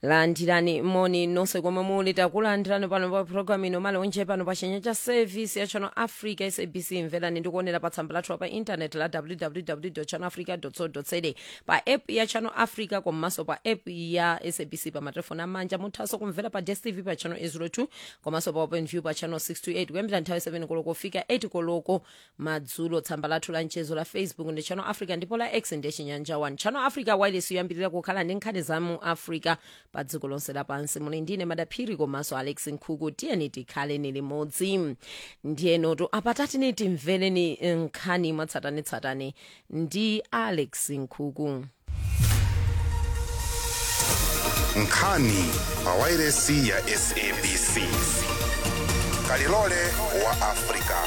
landirani moni nonse komwe muli takulandirani pano pa programu ino malonje pano pa chenya cha service ya channel africa sabc mverani ndikuonera pa tsamba lathu pa intaneti la www channel africa co za pa app ya channel africa komanso pa app ya sabc pa matelefoni amanja muthanso kumvera pa dstv pa channel 802 komanso pa open view pa channel 628 kuyambira nthawi 7 koloko kufika 8 koloko madzulo tsamba lathu la mchezo la facebook ndi channel africa ndipo la x ndi chinyanja 1 channel africa wireless yoyambirira kukhala ndi nkhani za mu africa pa dziko lonse lapansi muli ndine madaphiri komanso alex nkhuku tiyeni tikhale ni limodzi ndiyenotu apatati timvereni nkhani mwatsatanetsatane ndi alex nkhuku nkhani pa wairesi ya sabc kalilole wa afrika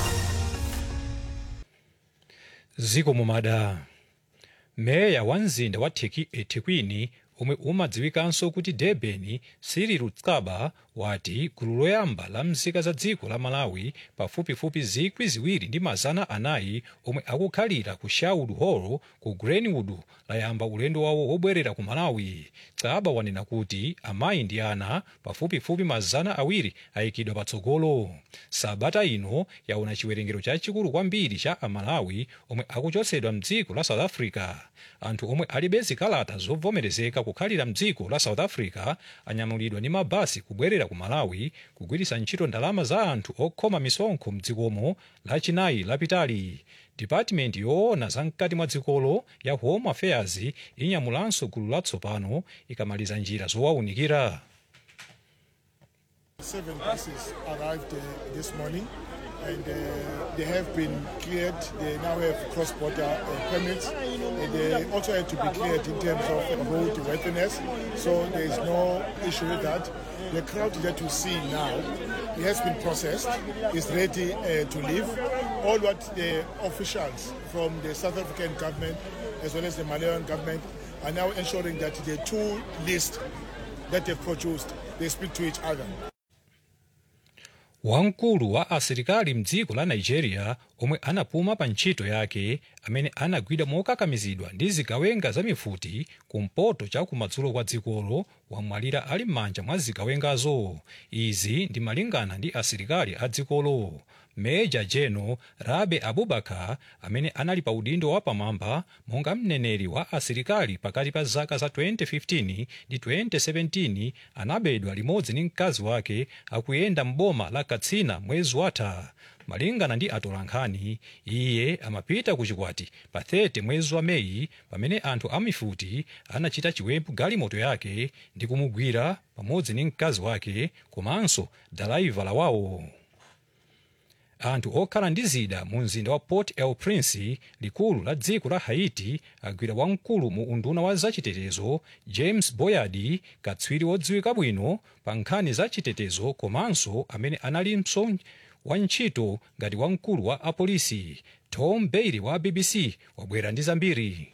ziko mumada meya wa mzinda wa Teki- ethekwini omwe umadziwikanso kuti durban cyril rutsaba wati gulu loyamba la mzika za dziko la malawi pafupifupi zikwi ziwiri ndi mazana anayi omwe akukhalira ku sherwood hall ku greenwood layamba ulendo wawo wobwerera ku malawi tsaba wanena kuti amayi ndi ana pafupifupi mazana awiri ayikidwa patsogolo sabata ino yaona chiwerengero chachikulu kwambiri cha amalawi omwe akuchotsedwa mdziko la south africa anthu omwe alibe zikalata zovomerezeka kukhalira mdziko la south africa anyamulidwa ndi mabasi kubwerera ku malawi kugwiritsa ntchito ndalama za anthu okhoma misonkho mdzikomo lachinayi lapitali dipatimenti yoona zamkati mwa dzikolo ya home affairs inyamulanso gulu latsopano ikamaliza njira zowaunikira Seven buses arrived uh, this morning and uh, they have been cleared. They now have cross-border uh, permits. And they also had to be cleared in terms of road worthiness. So there is no issue with that. The crowd that you see now, it has been processed, is ready uh, to leave. All what the officials from the South African government as well as the Malawian government are now ensuring that the two lists that they've produced, they speak to each other. wamkulu wa asilikali mdziko la nigeria omwe anapuma pa ntchito yake amene anagwidwa mokakamizidwa ndi zigawenga za mifuti kumpoto cha kumadzulo kwa dzikolo wamwalira ali m'manja mwa zigawengazo izi ndi malingana ndi asilikali a dzikolo meja general rabe abubakar amene anali pa udindo wapamwamba monga mneneri wa asilikali pakati pa zaka za 2015 ndi 2017 anabedwa limodzi ndi mkazi wake akuyenda mboma la katsina mwezi watha malingana ndi atolankhani iye amapita ku chikwati pa 30 mwezi wa meyi pamene anthu amifuti anachita chiwembu galimoto yake ndi kumugwira pamodzi ndi mkazi wake komanso dalaivala wawo anthu okhala ndi zida mu mzinda wa port el prince likulu la dziko la haiti agwira wamkulu mu unduna wa zachitetezo james boyard katswiri wodziwika bwino pa nkhani za chitetezo komanso amene analinso wa ntchito ngati wamkulu wa apolisi tom bailey wa bbc wabwera ndi zambiri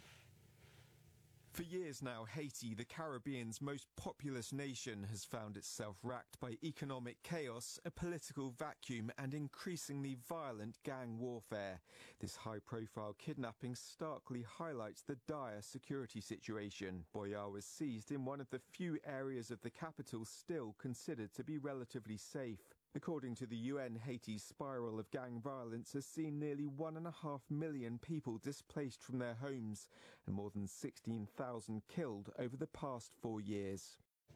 For years now, Haiti, the Caribbean's most populous nation, has found itself racked by economic chaos, a political vacuum, and increasingly violent gang warfare. This high profile kidnapping starkly highlights the dire security situation. Boyar was seized in one of the few areas of the capital still considered to be relatively safe. According to the UN, Haiti's spiral of gang violence has seen nearly one and a half million people displaced from their homes and more than 16,000 killed over the past four years.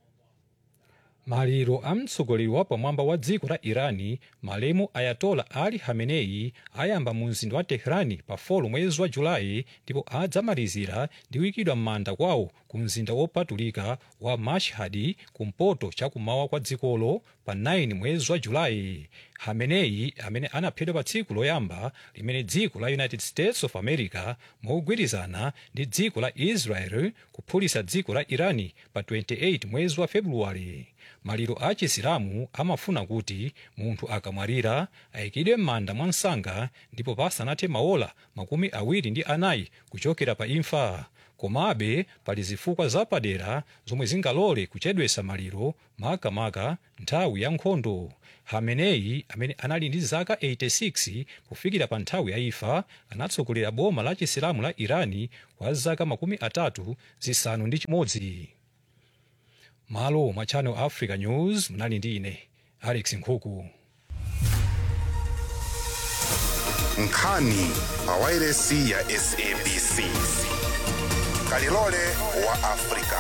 maliro a mtsogoleri wa pamwamba wa dziko la irani malemu ayatola ali hamenei ayamba mu mzinda wa teherani pa 4 mwezi wa julayi ndipo adzamalizira ndi kuyikidwa m'manda kwawo ku mzinda wopatulika wa mashhadi kumpoto chakumawa kwa dzikolo pa 9 mwezi wa julayi hamenei amene anaphedwa pa tsiku loyamba limene dziko la united states of america mogwirizana ndi dziko la israel kuphulitsa dziko la irani pa 28 mwezi wa februwale maliro a chisilamu amafuna kuti munthu akamwalira ayikidwe m'manda mwa msanga ndipo pasanathe maola makumi awiri ndi anayi kuchokera pa imfa komabe pali zifukwa zapadera zomwe zingalole kuchedwesa maliro makamaka nthawi ya nkhondo hamenei amene anali ndi zaka 86 kufikira pa nthawi ya imfa anatsogolera boma la chisilamu la irani kwa zaka makumi atatu zisanu ndi chimodzi malo mwa channel africa news mnali ndi ine alex nkhuku nkhani pawairesi ya sabc kalilole wa afrika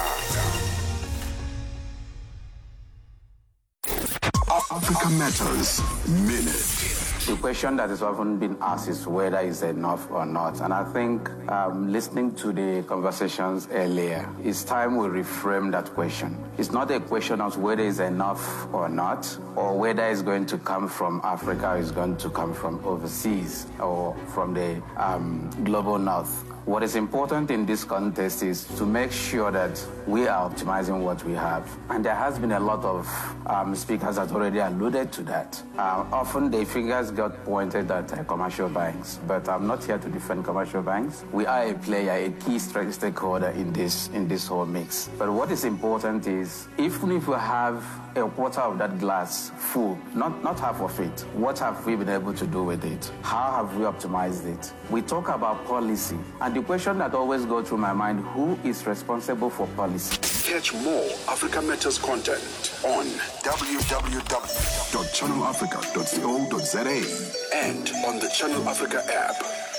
Africa Matters Minute. The question that is often been asked is whether it's enough or not. And I think um, listening to the conversations earlier, it's time we reframe that question. It's not a question of whether it's enough or not, or whether it's going to come from Africa or it's going to come from overseas or from the um, global north. What is important in this context is to make sure that we are optimizing what we have. And there has been a lot of um, speakers that already alluded to that. Uh, often the fingers got pointed at uh, commercial banks, but I'm not here to defend commercial banks. We are a player, a key stra- stakeholder in this in this whole mix. But what is important is even if we have a quarter of that glass full, not, not half of it. What have we been able to do with it? How have we optimized it? We talk about policy, and the question that always goes through my mind, who is responsible for policy? Catch more Africa Matters content on www.channelafrica.co.za and on the Channel Africa app.